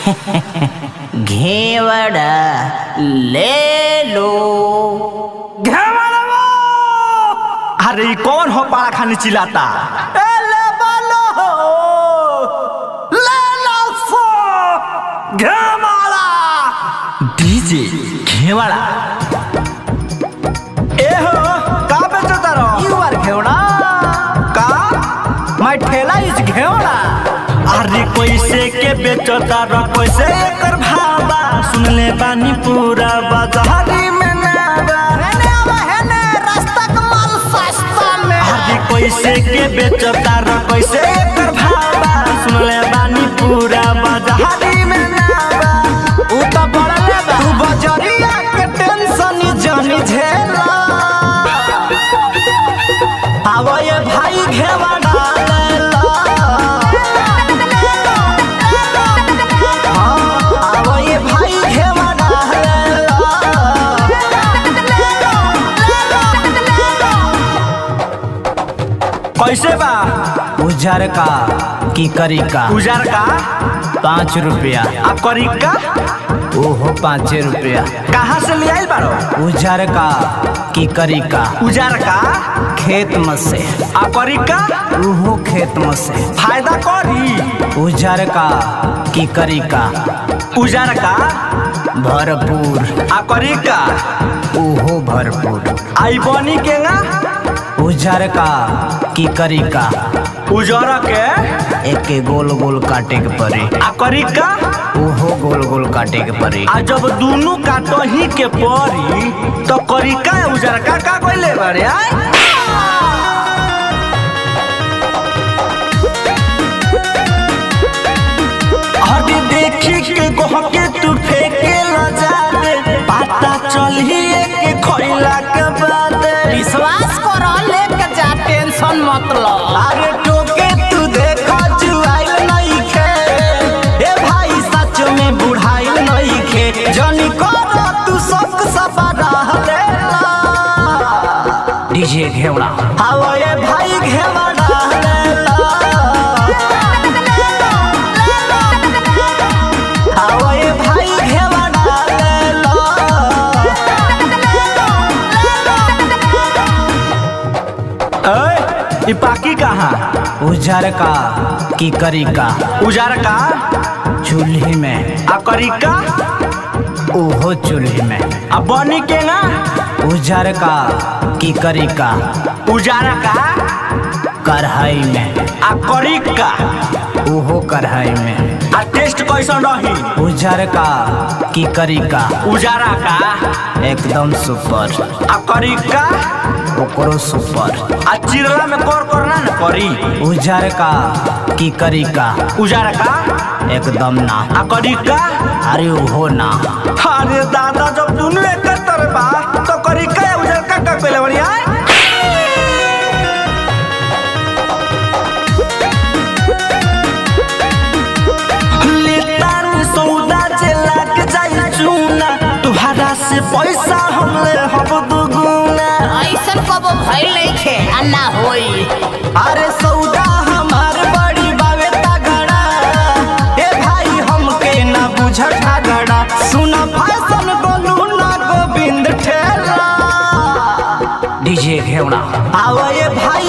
घेवड़ा ले लो घेवड़वा! अरे ई कौन हो पाड़ा खानी चिल्लाता ए ले बोलो ले लो सो घेवाड़ा डीजे घेवाड़ा ए हो का बेचता रहो यू आर घेवड़ा का माय ठेला इज घेवड़ा अरे कैसे के बेचता रहो कैसे एकर भावा सुन ले बानी पूरा बाजारी में नावा हेने आवा हेने रास्ता का माल सस्ता में अरे कैसे के बेचता र कैसे एकर भावा सुन ले बानी पूरा बाजारी में नावा उ तो पड़ले बा तू बजरिया के टेंशन जानी झेला आवा ये भाई घेवा डालेला हाँ, आवा ये भाई घेवा डालेला कैसे बा उजर का की करी का उजार का पाँच रुपया आ करी का ओहो पाँच रुपया कहाँ से ले आइल बारो उजर का की करी का उजार का खेत में से आ करी का ओहो खेत में से फायदा करी उजर का की करी का उजार का भरपूर आ करी का ओहो भरपूर आई बनी के ना उजर का की करी का उजर के एक के गोल गोल काटे के पड़ी आ करी का ओहो गोल गोल काटे के पड़ी आ जब दोनों काटही के पड़ी तो करी का उजर का का कोइले बारे आय हदी देखी के गहके तू फेंके ल जाबे पता चलिए के खइला के बाद विश्वास करो लेके जा टेंशन मत लो अरे टोके तू देखा जुआइल नहीं खे ए भाई सच में बुढ़ाइल नहीं खे जनी करो तू सब सपना लेला डीजे घेवड़ा हाओ ये भाई घेवड़ा लेला हाओ ये भाई घेवड़ा लेला ए, ई पाकी कहाँ उजर का की करी का उजार का चूल्ही में आ करी का ओहो चूल्ही में आ बनी के ना उजर का की करी का उजारा का कढ़ाई में आ करी का ओहो कढ़ाई में आ टेस्ट कैसन रही उजर का की करी का उजारा का एकदम सुपर आ करी का ओकरो सुपर आ चिरला में कर करना न करी उजर का की करी का उजारा का एकदम ना आ करी का अरे ओहो ना अरे दादा जब दोनों एक तरह बा तो करी का या उजार का का पहले बड़ी आए लेतार सौदा जे लाग जाई चूना तुहरा से पैसा हमले हब दुगुना ऐसन कबो भइल नहीं खे आ ना होई अरे सौदा हमार बड़ी बावे तगड़ा ए भाई हमके ना बुझ झगड़ा सुना फैशन बोलू ना गोविंद ठेला डीजे घेवड़ा आवा ये भाई